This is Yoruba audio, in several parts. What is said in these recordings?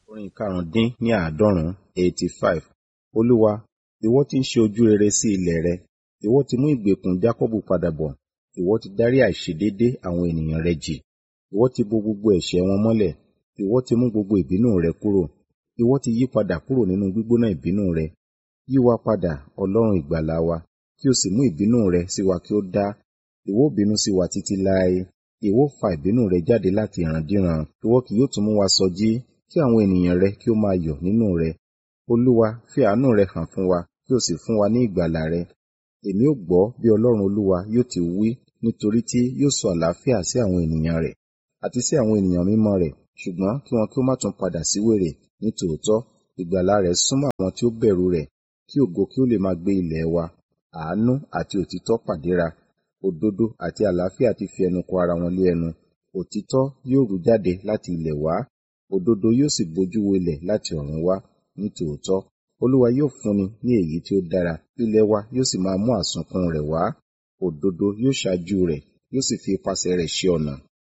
orin karùndín ní àádọ́rùn-ún eighty five olúwa ìwọ tí ń ṣe ojú rere sí ilẹ̀ rẹ ìwọ ti mú ìgbèkùn jákọ́bù padà bọ̀ ìwọ ti dárí àìṣedéédé àwọn ènìyàn rẹ jì ìwọ ti bo gbogbo ẹ̀ṣẹ̀ wọn mọ́lẹ̀ ìwọ ti mú gbogbo ìbínú rẹ kúrò ìwọ ti yí padà kúrò nínú gbígbóná ìbínú rẹ yí wa padà ọlọ́run ìgbàlà wa kí o sì mú ìbínú rẹ sí wa kí ó dá ìwọ bínú sí wa títí láé ìwọ fa ìbínú rẹ jáde láti ìrandíran ìwọ kì yóò tún mú wa sọjí kí àwọn ènìyàn rẹ kí ó máa yọ̀ nínú rẹ olúwa fi àánú rẹ hàn fún wa kí o sì fún wa ní ìgbàlà rẹ èmi ó gbọ́ bí ọlọ́run olúwa yóò ti wí nítorí tí yóò sọ àlàáfíà sí àwọn ènìyàn rẹ̀ àti sí àwọn ènìyàn mímọ́ rẹ̀ ṣùgbọ́n kí wọn kí ó má tún padà sí wèrè ní tòótọ́ ìgbàlà rẹ̀ súnmọ́ àwọn tí ó bẹ̀rù rẹ̀ kí ògo kí ó lè máa gbé ilẹ̀ wa àánú àti òtítọ́ pàdéra òdodo àti àlàáfíà ti fi ẹnu kò ara wọn lé ẹnu òtítọ́ yóò rú jáde láti ilẹ̀ wá òdodo yóò sì bojú wo ilẹ̀ láti ọ̀run wá ní tòótọ́ olúwa yóò fúnni ní èyí tí ó dára ilẹ̀ wa yóò sì máa mú àsunkún rẹ̀ wá òdodo yóò ṣáájú rẹ̀ yóò sì fi ipasẹ̀ rẹ̀ ṣe ọ̀nà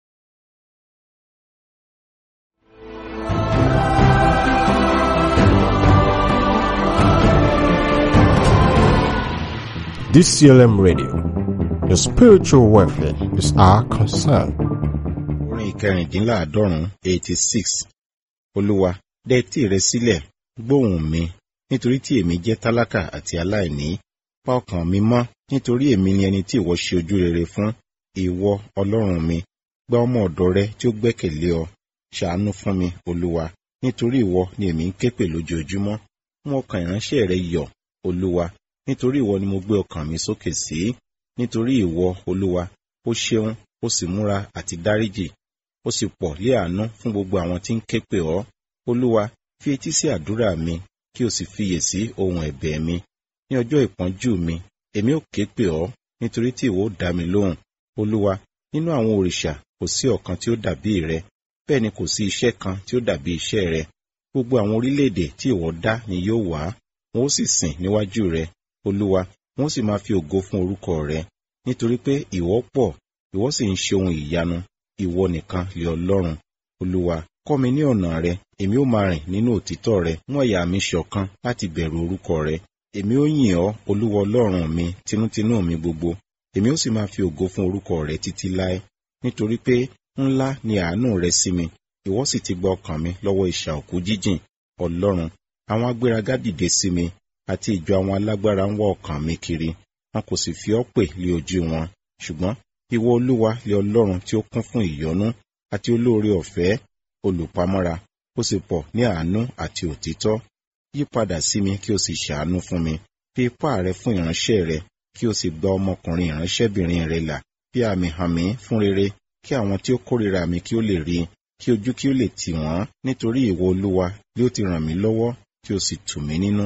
DCLM Radio. Your spiritual welfare is our concern. orin ìkẹrìndínláàádọ́rùn-ún eighty six olúwa dẹ etí rẹ sílẹ̀ gbóhùn mi nítorí tí èmi jẹ́ tálákà àti aláìní pa ọkàn mi mọ́ nítorí èmi ni ẹni tí ìwọ ṣe ojú rere fún ìwọ ọlọ́run mi gba ọmọ ọ̀dọ̀ rẹ tí ó gbẹ́kẹ̀lé ọ ṣàánú fún mi olúwa nítorí ìwọ ni èmi ń ké pè lójoojúmọ́ mú ọkàn ìránṣẹ́ rẹ yọ̀ olúwa nítorí ìwọ ni mo gbé ọkàn mi sókè sí nítorí ìwọ olúwa ó ṣeun ó sì múra àti dáríjì ó sì pọ̀ lé àánú fún gbogbo àwọn tí ń ké pè ọ́ olúwa fi etí sí àdúrà mi kí o sì fiyè sí ohun ẹ̀bẹ̀ mi ní ọjọ́ ìpọ́njú mi èmi ó ké pè ọ́ nítorí tí ìwọ ó dá mi lóhùn olúwa nínú àwọn òrìṣà kò sí ọ̀kan tí ó dàbí rẹ bẹ́ẹ̀ ni kò sí iṣẹ́ kan tí ó dàbí iṣẹ́ rẹ gbogbo àwọn orílẹ̀-èdè tí ìwọ dá ni yóò wá wọn ó sì sìn níwájú rẹ olúwa wọn ó sì máa fi ògo fún orúkọ rẹ nítorí pé ìwọ pọ̀ ìwọ sì ń ṣe ohun ìyanu ìwọ nìkan lé ọlọ́run olúwa kọ́ mi ní ọ̀nà rẹ èmi ó máa rìn nínú òtítọ́ rẹ mú àyà mi ṣọ̀kan láti bẹ̀rù orúkọ rẹ èmi ó yìn ọ́ olúwa ọlọ́run mi tinútinú mi gbogbo èmi ó sì máa fi ògo fún orúkọ rẹ títí láé nítorí pé ńlá ni àánú rẹ sí mi ìwọ sì ti gba ọkàn mi lọ́wọ́ ìṣà òkú jíjìn ọlọ́run àwọn agbéraga dìde sí mi àti ìjọ àwọn alágbára ń wá ọkàn mi kiri wọn kò sì fi ọ́ pè lé ojú wọn ṣùgbọ́n ìwọ olúwa lé ọlọ́run tí ó kún fún ìyọ́nú àti olóore ọ̀fẹ́ olùpamọ́ra ó sì pọ̀ ní àánú àti òtítọ́ yí padà sí mi kí o sì ṣàánú fún mi fi ipá rẹ fún ìránṣẹ́ rẹ kí o sì gba ọmọkùnrin ìránṣẹ́bìnrin rẹ là bí àmì hàn mí fún rere kí àwọn tí ó kórìíra mi kí ó lè rí kí ojú kí ó lè tì wọ́n nítorí ìwọ olúwa yóò ti ràn mí lọ́wọ́ kí o sì tù mí nínú.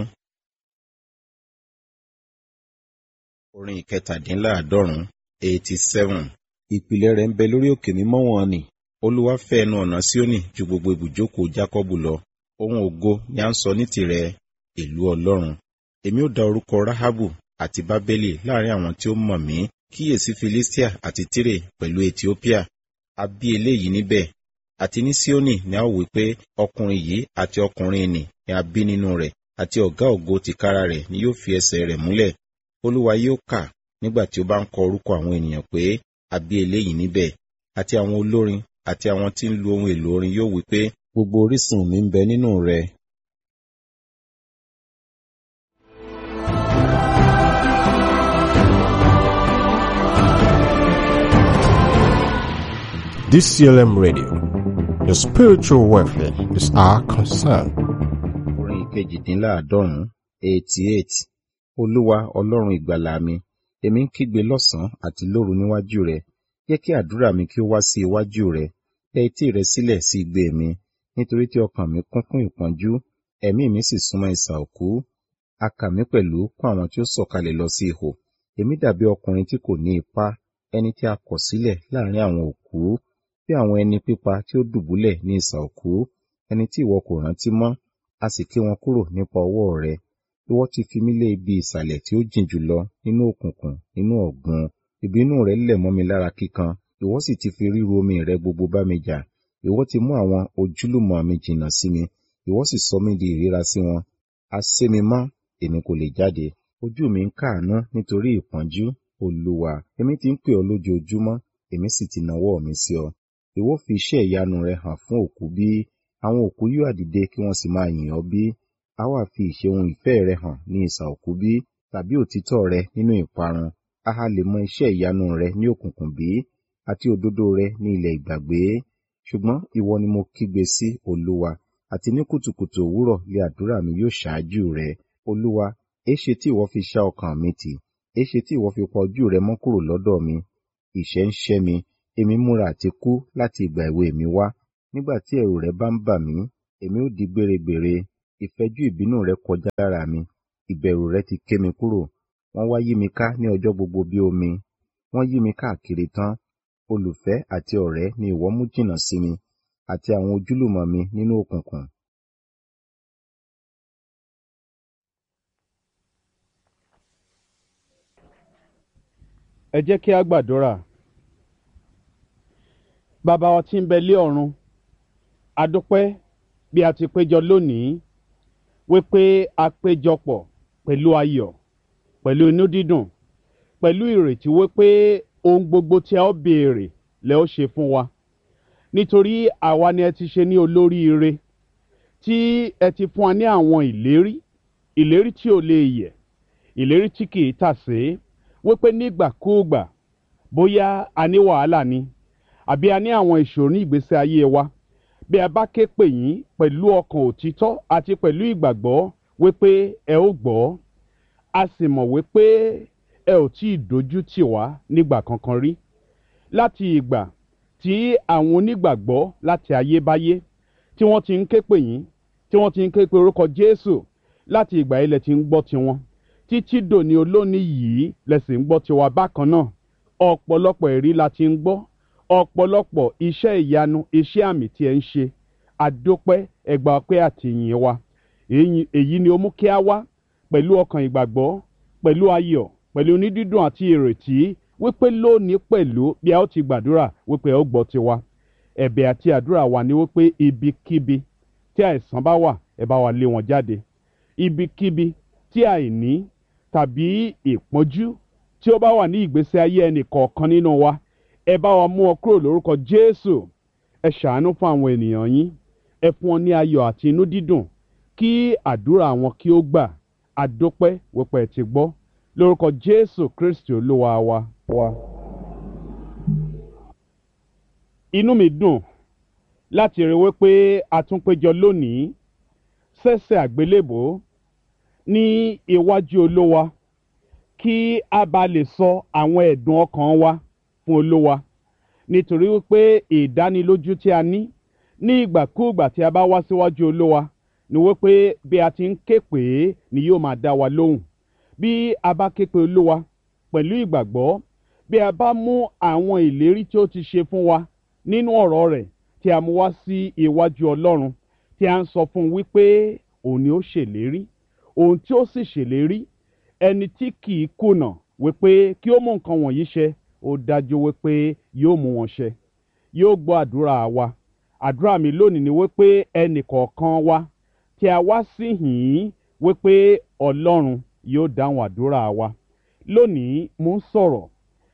orin ìkẹtàdínláàádọ́rùn-ún eighty seven ìpìlẹ̀ rẹ̀ ń bẹ lórí òkè mímọ́ wọn ni olúwa fẹ́ ẹnu ọ̀nà síónì ju gbogbo ibùjókòó jákọ́bù lọ ohun ògo ni à ń sọ ní tirẹ̀ ìlú ọlọ́run èmi ó da orúkọ rahabu àti bábélì láàrin àwọn tí ó mọ̀ mí kíyèsí filistia àti tire pẹ̀lú ethiopia a bí eléyìí níbẹ̀ àti ní síónì ni a ó wí pé ọkùnrin yìí àti ọkùnrin nì ni a bí nínú rẹ̀ àti ọ̀gá ògo tìkára rẹ̀ ni yóò fi ẹsẹ̀ rẹ̀ múlẹ̀ olúwa yóò kà nígbà tí ó bá ń kọ orúkọ àwọn ènìyàn pé a bí eléyìí níbẹ̀ àti àwọn olórin àti àwọn tí ń lu ohun èlò orin yóò wí pé gbogbo orísun mi ń bẹ nínú rẹ. DCLM Radio. Your spiritual welfare is our concern. orin ìkejìdínláàádọ́rùn-ún eighty eight olúwa ọlọ́run ìgbàlà mi èmi ń kígbe lọ́sàn-án àti lóru níwájú rẹ jẹ́ kí àdúrà mi kí ó wá sí iwájú rẹ tẹ etí rẹ sílẹ̀ sí igbe mi nítorí tí ọkàn mi kún fún ìpọ́njú ẹ̀mí mi sì súnmọ́ isà òkú a kà mí pẹ̀lú kún àwọn tí ó sọ̀kalẹ̀ lọ sí ihò èmi dàbí ọkùnrin tí kò ní ipá ẹni tí a kọ̀ sílẹ̀ láàrin àwọn òkú bí àwọn ẹni pípa tí ó dùbúlẹ̀ ní isà òkú ẹni tí ìwọ kò rántí mọ́ a sì ké wọn kúrò nípa ọwọ́ rẹ ìwọ ti fi mí lé ibi ìsàlẹ̀ tí ó jìn jùlọ nínú òkùnkùn nínú ọ̀gbun ìbínú rẹ lẹ̀ mọ́ mi lára kíkan ìwọ sì ti fi ríru omi rẹ gbogbo bá mi jà ìwọ ti mú àwọn ojúlùmọ̀ mi jìnnà sí mi ìwọ sì sọ mí di ìríra sí wọn a sé mi mọ́ èmi kò lè jáde ojú mi ń káàánú nítorí ìpọ́njú olúwa èmi ti ń pè ọ́ lójoojúmọ́ èmi sì ti nawọ́ mi sí ọ ìwọ fi iṣẹ́ ìyanu rẹ hàn fún òkú bí àwọn òkú yóò dìde kí wọ́n sì máa yìn ọ́ bí a wá fi ìṣeun ìfẹ́ rẹ hàn ní ìsà òkú bí tàbí òtítọ́ rẹ nínú ìparun a ha lè mọ iṣẹ́ ìyanu rẹ ní òkùnkùn bí àti òdodo rẹ ní ilẹ̀ ìgbàgbé ṣùgbọ́n ìwọ ni mo kígbe sí olúwa àti ní kùtùkùtù òwúrọ̀ lé àdúrà mi yóò ṣáájú rẹ olúwa èéṣe tí ìwọ fi ṣá ọkàn mi tì èéṣe tí ìwọ fi pa ojú rẹ mọ́ kúrò lọ́dọ̀ mi ìṣẹ́ ń ṣẹ́ mi èmi múra àti kú láti ìgbà èwe mi wá nígbà tí ẹ̀rù rẹ bá ń bà mí èmi ó di gbèrègbèrè ìfẹ́jú ìbínú rẹ kọjá lára mi ìbẹ̀rù rẹ ti ké mi kúrò wọ́n wá yí mi ká ní ọjọ́ gbogbo bí omi wọ́n yí mi káàkiri tán olùfẹ́ àti ọ̀rẹ́ ni ìwọ mú jìnnà sí mi àti àwọn ojúlùmọ̀ mi nínú òkùnkùn ẹ jẹ́ kí a gbàdúrà bàbá wa tí ń bẹ lé ọ̀run a dúpẹ́ bí a ti péjọ lónìí wípé a péjọpọ̀ pẹ̀lú ayọ̀ pẹ̀lú inú dídùn pẹ̀lú ìrètí wípé ohun gbogbo tí a ó béèrè lẹ ó ṣe fún wa nítorí àwa ni ẹ ti ṣe ní olóríire tí ẹ ti fún wa ní àwọn ìlérí ìlérí tí ò lè yẹ̀ ìlérí tí kì í tàsé wípé nígbàkúùgbà bóyá a ní wàhálà ni àbí a ní àwọn ìṣòro ní ìgbésí ayé wa bí a bá ké pè yín pẹ̀lú ọkàn òtítọ́ àti pẹ̀lú ìgbàgbọ́ wípé ẹ ó gbọ́ a sì mọ̀ wípé ẹ ò tí ì dojú tì wá nígbà kankan rí láti ìgbà tí àwọn onígbàgbọ́ láti ayébáyé tí wọ́n ti ń ké pè yín tí wọ́n ti ń ké pe orúkọ Jésù láti ìgbà yìí lẹ ti ń gbọ́ tiwọn títí dòní olónìí yìí lẹsìn ń gbọ́ tiwa bákan náà ọ̀pọ̀lọpọ̀ ẹ̀rí la ti ń gbọ́ ọ̀pọ̀lọpọ̀ iṣẹ́ ìyanu iṣẹ́ àmì tí ẹ ń ṣe àdópẹ́ ẹgbà ọpẹ́ àtìyìn wa èyí ni ó mú kí a wá pẹ̀lú ọkàn ìgbàgbọ́ pẹ̀lú ayọ̀ pẹ̀lú onídídùn àti ìrètí wípé lónìí pẹ̀lú bí a ó ti gbàdúrà wípé ẹ ó gbọ́ tiwa ẹ̀bẹ̀ àti àdúrà wa ni wípé ibikíbi tí àìsàn bá wà ẹ bá wa lé wọn jáde ibikíbi tí àìní tàbí ìpọ́njú tí ó bá wà ní ìgbésí ayé ẹnì kọ̀ọ̀kan nínú wa ẹ bá wa mú ọ kúrò lórúkọ Jésù ẹ ṣàánú fún àwọn ènìyàn yín ẹ fún wọn ní ayọ̀ àti inú dídùn kí àdúrà wọn kí ó gbà àdópẹ́ wípé ẹ ti gbọ́ lórúkọ Jésù Kristi Olúwa wa. wa. inú mi dùn láti rí wípé a tún péjọ lónìí sẹ́sẹ̀ àgbélébòó ní iwájú olówa kí a bá lè sọ àwọn ẹ̀dùn ọkàn wa fún olówa nítorí wípé ìdánilójú tí a ní ní ìgbàkúùgbà tí a bá wá síwájú olówa ni wípé bí a ti ń ké pè é ni yóò máa dá wa lóhùn bí a bá ké pe olówa pẹ̀lú ìgbàgbọ́ bí a bá mú àwọn ìlérí tí ó ti ṣe fún wa nínú ọ̀rọ̀ rẹ̀ tí a mú wá sí iwájú ọlọ́run tí a ń sọ fún un wípé òun ni ó ṣèlérí ohun tí ó sì ṣèlérí ẹni tí kì í kùnà wípé kí ó mú nǹkan wọ̀nyí ṣe ó dájú wípé yóò mú wọn ṣe yóò gbọ́ àdúrà wa àdúrà mi lónìí ni wípé ẹnì kọ̀ọ̀kan wa tí a wá sí yìí wípé ọlọ́run yóò dáhùn àdúrà wa lónìí mo ń sọ̀rọ̀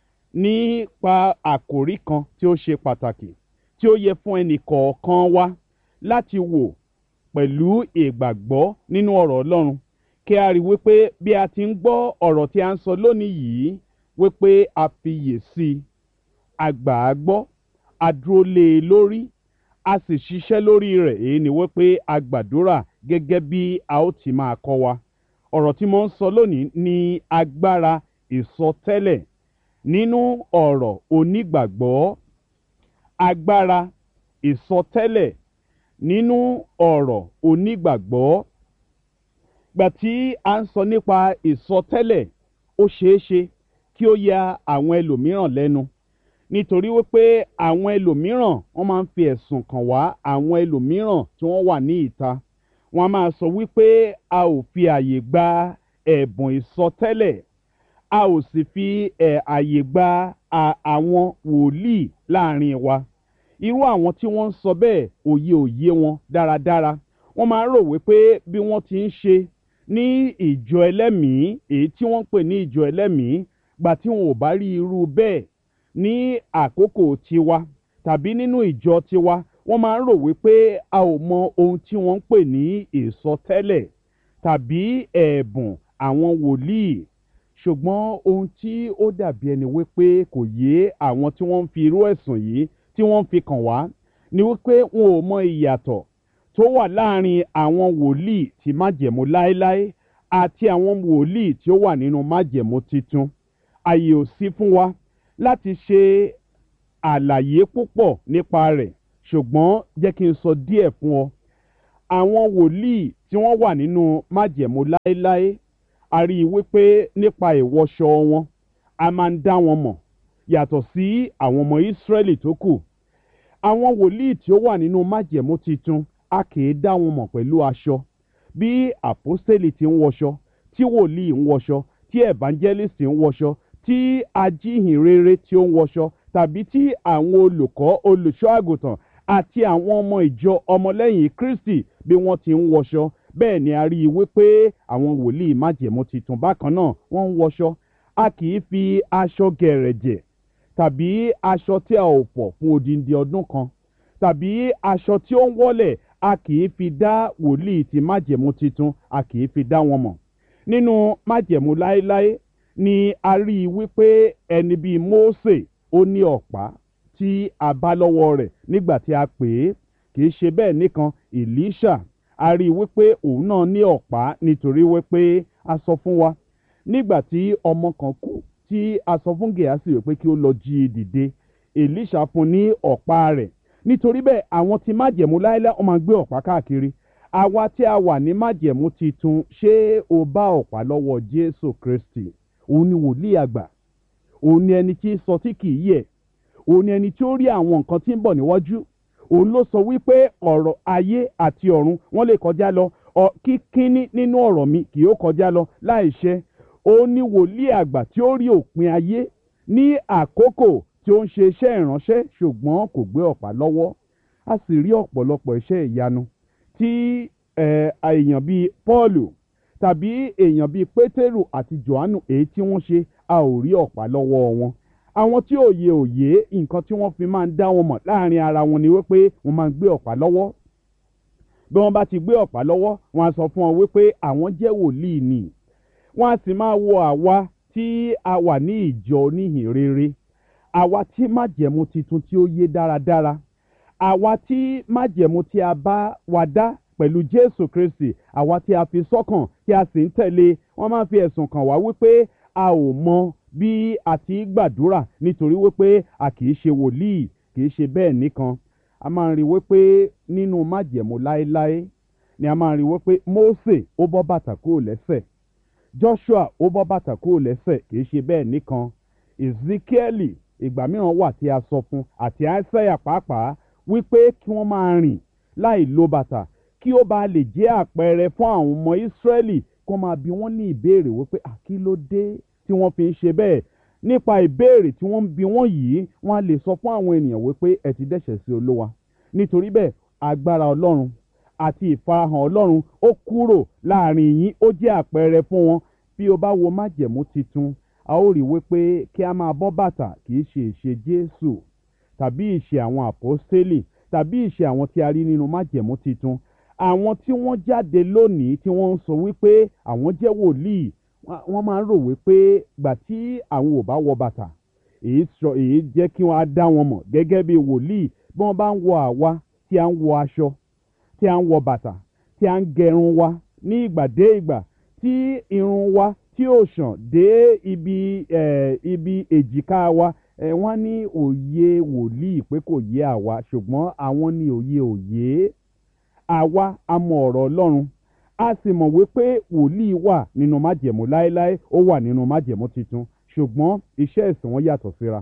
nípa àkòrí kan tí ó ṣe pàtàkì tí ó yẹ fún ẹnì kọ̀ọ̀kan wa láti wò pẹ̀lú ìgbàgbọ́ nínú ọ̀rọ̀ ọlọ́run kí a rí wípé bí a ti ń gbọ́ ọ̀rọ̀ tí a ń sọ lónìí yìí wípé a fiyè sí i a gbà á gbọ́ a dúró lé e lórí a sì ṣiṣẹ́ lórí rẹ̀ èyí ni wípé a gbàdúrà gẹ́gẹ́ bí a ó ti máa kọ́ wa ọ̀rọ̀ tí mo ń sọ lónìí ní agbára ìsọtẹ́lẹ̀ nínú ọ̀rọ̀ onígbàgbọ́ agbára ìsọtẹ́lẹ̀ nínú ọ̀rọ̀ onígbàgbọ́ gbà tí a ń sọ nípa ìsọtẹ́lẹ̀ ó ṣeé ṣe kí ó ya àwọn ẹlòmíràn lẹ́nu nítorí wípé àwọn ẹlòmíràn wọ́n máa ń fi ẹ̀sùn kàn wá àwọn ẹlòmíràn tí wọ́n wà ní ìta wọ́n á máa sọ wípé a ò fi àyè gba ẹ̀bùn ìsọtẹ́lẹ̀ a ò sì fi ẹ̀ àyè gba àwọn wòlíì láàrin wa irú àwọn tí wọ́n ń sọ bẹ́ẹ̀ òye òye wọn dáradára wọ́n máa ń rò wípé bí wọ́n ti ń ṣe ní ìjọ ẹlẹ́mìí èyí tí wọ́n ń pè ní ìjọ ẹlẹ́mìí gbà tí wọn ò bá rí irú bẹ́ẹ̀ ní àkókò tiwa tàbí nínú ìjọ tiwa wọ́n máa ń rò wípé a ò mọ ohun tí wọ́n ń pè ní ìsọtẹ́lẹ̀ tàbí ẹ̀bùn àwọn wòlíì ṣùgbọ́n ohun tí ó dàbí ẹni wípé kò yé àwọn tí wọ́n ń fi irú ẹ̀sùn yìí tí wọ́n ń fi kàn wá ni wípé wọn ò mọ ìyàtọ̀ tó wà láàrin àwọn wòlíì tí májẹ̀mú láéláé àti àwọn wòlíì tí ó wà nínú májẹ̀mú titun àyè ò sí fún wa láti ṣe àlàyé púpọ̀ nípa rẹ̀ ṣùgbọ́n jẹ́ kí n sọ díẹ̀ fún ọ àwọn wòlíì tí wọ́n wà nínú májẹ̀mú láéláé a rí i wípé nípa ìwọṣọ wọn a máa ń dá wọn mọ̀ yàtọ̀ sí àwọn ọmọ ìsírẹ́lì tó kù àwọn wòlíì tí ó wà nínú májẹ̀mú titun a kì í dá wọn mọ̀ pẹ̀lú aṣọ bí àpọ́stélì ti ń wọṣọ tí wòlíì ń wọṣọ tí evangelist ń wọṣọ tí ajíhìnrere tí ó ń wọṣọ tàbí tí àwọn olùkọ́ olùṣọ́ àgùntàn àti àwọn ọmọ ìjọ ọmọlẹ́yìn kristi bí wọ́n ti ń wọṣọ bẹ́ẹ̀ ni a rí i wípé àwọn wòlíì májẹ̀mú titun bákan náà wọ́n ń wọṣọ a kì í fi aṣọ gẹ̀rẹ̀jẹ̀ tàbí aṣọ tí a ò pọ̀ fún odindi ọdún kan tàbí aṣọ tí ó ń wọ́lẹ̀ a kì í fi dá wòlíì ti májẹ̀mú titun a kì í fi dá wọn mọ̀ nínú májẹ̀mú láéláé ni a rí i wípé ẹni bíi mósè ó ní ọ̀pá tí a bá lọ́wọ́ rẹ̀ nígbà tí a pè é kì í ṣe bẹ́ẹ̀ nìkan èlíṣà a rí i wípé òun náà ní ọ̀pá nítorí wípé a sọ fún wa nígbà tí ọmọ kan kú tí a sọ fún gèásì wípé kí ó lọ jí i dìde èlíṣà fún ní ọ̀pá rẹ̀ nítorí bẹ́ẹ̀ àwọn tí májẹ̀mú láéláé wọ́n máa gbé ọ̀pá káàkiri àwa tí a wà ní májẹ̀mú titun ṣé o bá ọ̀pá lọ́wọ́ jésù kristi òun ni wòlíì àgbà òun ni ẹni tí sọ tí kì í yẹ̀ òun ni ẹni tí ó rí àwọn nǹkan tí ń bọ̀ níwájú òun ló sọ wípé ọ̀rọ̀ ayé àti ọ̀run wọ́n lè kọjá lọ kíkíní nínú ọ̀rọ̀ mi kì yóò kọjá lọ láì ṣẹ òun ni wòlíì àgbà tí ó rí òpin ayé ní àkókò tí ó ń ṣe iṣẹ́ ìránṣẹ́ ṣùgbọ́n kò gbé ọ̀pá lọ́wọ́ a sì rí ọ̀pọ̀lọpọ̀ iṣẹ́ ìyanu tí èèyàn bíi pọ́ọ̀lù tàbí èèyàn bíi pétérù àti johannu èyí tí wọ́n ṣe a ò rí ọ̀pá lọ́wọ́ wọn àwọn tí òye òye nǹkan tí wọ́n fi máa ń dá wọn mọ̀ láàrin ara wọn ni wípé wọ́n máa ń gbé ọ̀pá lọ́wọ́ bí wọ́n bá ti gbé ọ̀pá lọ́wọ́ wọ́n á sọ fún wọn wípé àwọn jẹ́ wòlíì ni wọ́n á sì máa wo àwa tí a wà ní ìjọ oníhìn rere àwa tí májẹ̀mú titun tí ó yé dáradára àwa tí májẹ̀mú tí a bá wa dá pẹ̀lú jésù kristi àwa tí a fi sọ́kàn tí a sì ń tẹ̀lé wọ́n máa fi ẹ̀sùn kàn wá wípé a ò mọ bí a ti gbàdúrà nítorí wípé a kì í ṣe wòlíì kì í ṣe bẹ́ẹ̀ nìkan a máa ń rí wípé nínú májẹ̀mú láéláé ni a máa ń rí wípé mósè ó bọ́ bàtà kúrò lẹ́sẹ̀ joshua ó bọ́ bàtà kúrò lẹ́sẹ̀ kì í ṣe bẹ́ẹ̀ nìkan ezekieli ìgbà mìíràn wà tí a sọ fún àti isaiah pàápàá wípé kí wọ́n máa rìn láì lo bàtà kí ó bá lè jẹ́ àpẹẹrẹ fún àwọn ọmọ ìsírẹ́lì kó máa bi wọ́n ní ìbéèrè wípé àkílódé tí wọ́n fi ń ṣe bẹ́ẹ̀ nípa ìbéèrè tí wọ́n ń bi wọ́n yìí wọ́n á lè sọ fún àwọn ènìyàn wípé ẹ ti dẹ́ṣẹ̀ sí olówa nítorí bẹ́ẹ̀ agbára ọlọ́run àti ìfarahàn ọlọ́run ó kúrò láàrin yín ó jẹ́ àpẹẹrẹ fún wọn bí o bá wo májẹ̀mú titun a ó rí wípé kí a máa bọ́ bàtà kì í ṣe ìṣe jésù tàbí ìṣe àwọn àpọ́stélì tàbí ìṣe àwọn tí a rí nínú májẹ̀mú titun àwọn tí wọ́n jáde lónìí tí wọ́n ń sọ wípé àwọn jẹ́ wòlíì wọ́n máa ń rò wípé gbà tí àwọn ò bá wọ bàtà èyí sọ èyí jẹ́ kí wọ́n á dá wọn mọ̀ gẹ́gẹ́ bí wòlíì bí wọ́n bá ń wọ àwa tí a ń wọ aṣọ tí a ń wọ bàtà tí a ń gẹrun wa ní ìgbà dé ìgbà tí irun wa tí ò sàn dé ibi eh, ibi èjìká wa eh, wọ́n ní òye wòlíì pé kò yé àwa ṣùgbọ́n àwọn ní òye òye àwa a mọ ọ̀rọ̀ ọlọ́run a sì mọ̀ wípé wòlíì wà nínú májẹ̀mú láéláé ó wà nínú májẹ̀mú tuntun ṣùgbọ́n iṣẹ́ ìsìn wọn yàtọ̀ síra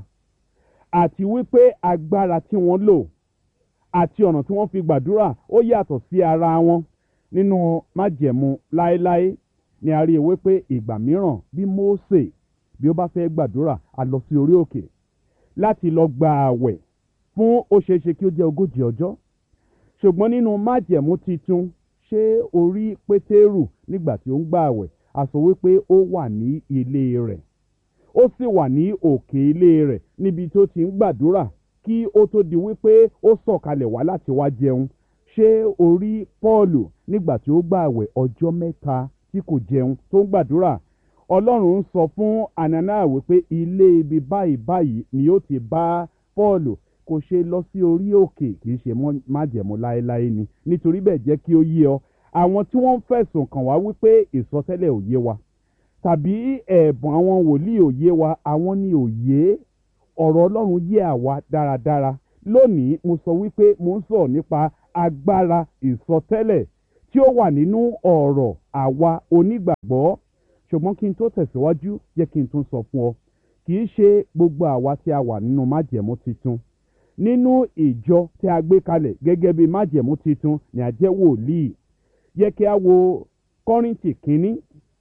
àti wípé agbára tí wọ́n lò àti ọ̀nà tí wọ́n fi gbàdúrà ó yàtọ̀ sí ara wọn nínú májẹ̀mú láéláé ni a rí i wípé ìgbà mìíràn bí Mósè bí ó bá fẹ́ gbàdúrà a lọ sí orí òkè láti lọ gba àwẹ̀ fún ó ṣeéṣe kí ó jẹ́ ogójì ọjọ́ ṣùgbọ́n nínú májẹ̀mú titun ṣé o rí pétérù nígbà tí ó ń gbààwẹ̀ a sọ wípé ó wà ní ilé rẹ̀ ó sì wà ní òkè ilé rẹ̀ níbi tó ti ń gbàdúrà kí ó tó di wípé ó sọ̀kalẹ̀ wá láti wá jẹun ṣé o rí pọ́ọ̀lù nígbà tí ó gbààwẹ̀ ọjọ́ mẹ́ta tí kò jẹun tó ń gbàdúrà ọlọ́run ń sọ fún anania wípé ilé ibi báyìí báyìí ni ó ti bá pọ́ọ̀lù kò ṣe lọ sí orí òkè kì í ṣe májẹ̀mú láéláé ni nítorí bẹ́ẹ̀ jẹ́ kí ó yé ọ àwọn tí wọ́n ń fẹ̀sùn kàn wá wípé ìsọtẹ́lẹ̀ ò yé wa tàbí ẹ̀bùn àwọn wòlíì ò yé wa àwọn ni ò yé ọ̀rọ̀ ọlọ́run yé àwa dáradára lónìí mo sọ wípé mo ń sọ̀rọ̀ nípa agbára ìsọtẹ́lẹ̀ tí ó wà nínú ọ̀rọ̀ àwa onígbàgbọ́ ṣùgbọ́n kí n tó tẹ̀síwájú jẹ́ kí n tún sọ fún ọ kì í ṣe gbogbo àwa tí a wà nínú májẹ̀mú titun nínú ìjọ tí a gbé kalẹ̀ gẹ́gẹ́ bí májẹ̀mú titun ni a jẹ́ wòlíì yẹ kí a wo kọ́rìntì kínní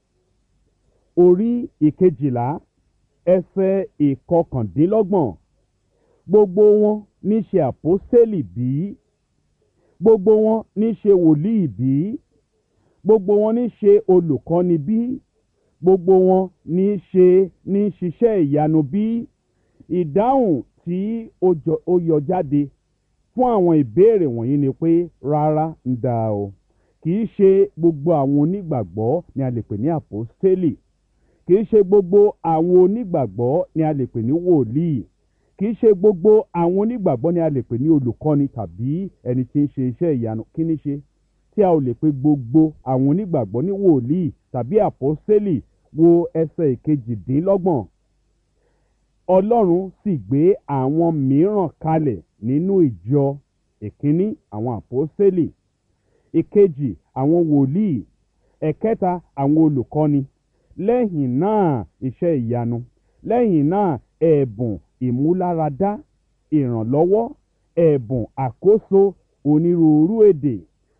orí ìkejìlá ẹsẹ̀ ìkọkàndínlọ́gbọ̀n gbogbo wọn ní ṣe àpọ́sẹ́lì bí gbogbo wọn ní ṣe wòlíì bí gbogbo wọn ní ṣe olùkọ́ni bí gbogbo wọn ní ṣe ní ṣiṣẹ́ ìyanu bí ìdáhùn tí ó yọ jáde fún àwọn ìbéèrè wọ̀nyí ni pé rárá ń da o kì í ṣe gbogbo àwọn onígbàgbọ́ ni a lè pè ní àpọ́stélì kì í ṣe gbogbo àwọn onígbàgbọ́ ni a lè pè ní wòlíì kì í ṣe gbogbo àwọn onígbàgbọ́ ni a lè pè ní olùkọ́ni tàbí ẹni tí ń ṣe iṣẹ́ ìyanu kí ni ṣe tí a ò lè pe gbogbo àwọn onígbàgbọ́ ní wòlíì tàbí àpọ́stélì wo ẹsẹ̀ ìkejìdínlọ́gbọ̀n ọlọ́run sì gbé àwọn mìíràn kalẹ̀ nínú ìjọ ìkíní àwọn àpọ́stélì ìkejì àwọn wòlíì ẹ̀kẹta àwọn olùkọ́ni lẹ́yìn náà iṣẹ́ ìyanu lẹ́yìn náà ẹ̀bùn ìmúláradá ìrànlọ́wọ́ ẹ̀bùn àkóso onírúurú èdè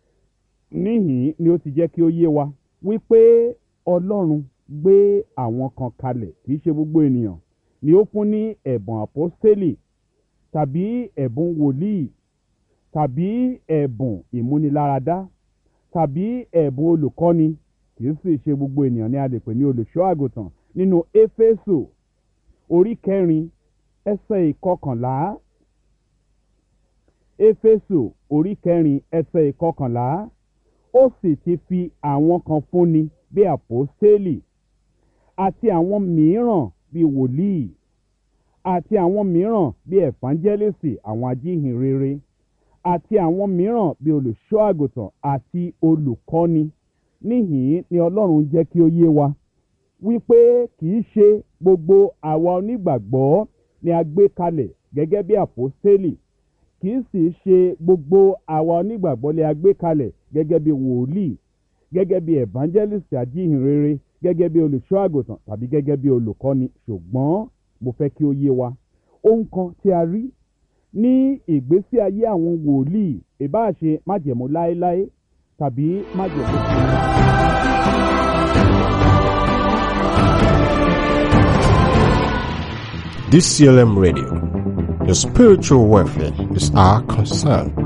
níhìn ni ó ti jẹ́ kí ó yé wa wípé ọlọ́run gbé àwọn kan kalẹ̀ kì í ṣe gbogbo ènìyàn ni ó fún ní ẹ̀bùn àpọ́stélì tàbí ẹ̀bùn wòlíì tàbí ẹ̀bùn ìmúniláradá tàbí ẹ̀bùn olùkọ́ni kì í sì ṣe gbogbo ènìyàn ni a lè pè ní olùṣọ́ àgùntàn nínú éfésù orí kẹrin ẹsẹ̀ ìkọkànlá éfésù orí kẹrin ẹsẹ̀ ìkọkànlá ó sì ti fi àwọn kan fúnni bí àpọ́stélì àti àwọn mìíràn bí wòlíì àti àwọn mìíràn bí ẹ̀fánjẹ́lẹ́sì àwọn ajíhìnrere àti àwọn mìíràn bí olùṣọ́ àgùntàn àti olùkọ́ni níhìn ni ọlọ́run jẹ́ kí ó yé wa wípé kì í ṣe gbogbo àwa onígbàgbọ́ ni a gbé kalẹ̀ gẹ́gẹ́ bí àpọ́stélì kì í sì ṣe gbogbo àwa onígbàgbọ́ ni a gbé kalẹ̀ gẹ́gẹ́ bí wòlíì gẹ́gẹ́ bí evangelist ajíhìnrere gẹ́gẹ́ bí olùṣọ́ àgùntàn tàbí gẹ́gẹ́ bí olùkọ́ni ṣùgbọ́n mo fẹ́ kí ó yé wa ohun kan tí a rí ní ìgbésí ayé àwọn wòlíì ìbáṣe májẹ̀mú láéláé tàbí májẹ̀mú tuntun. DCLM Radio. Your spiritual welfare is our concern.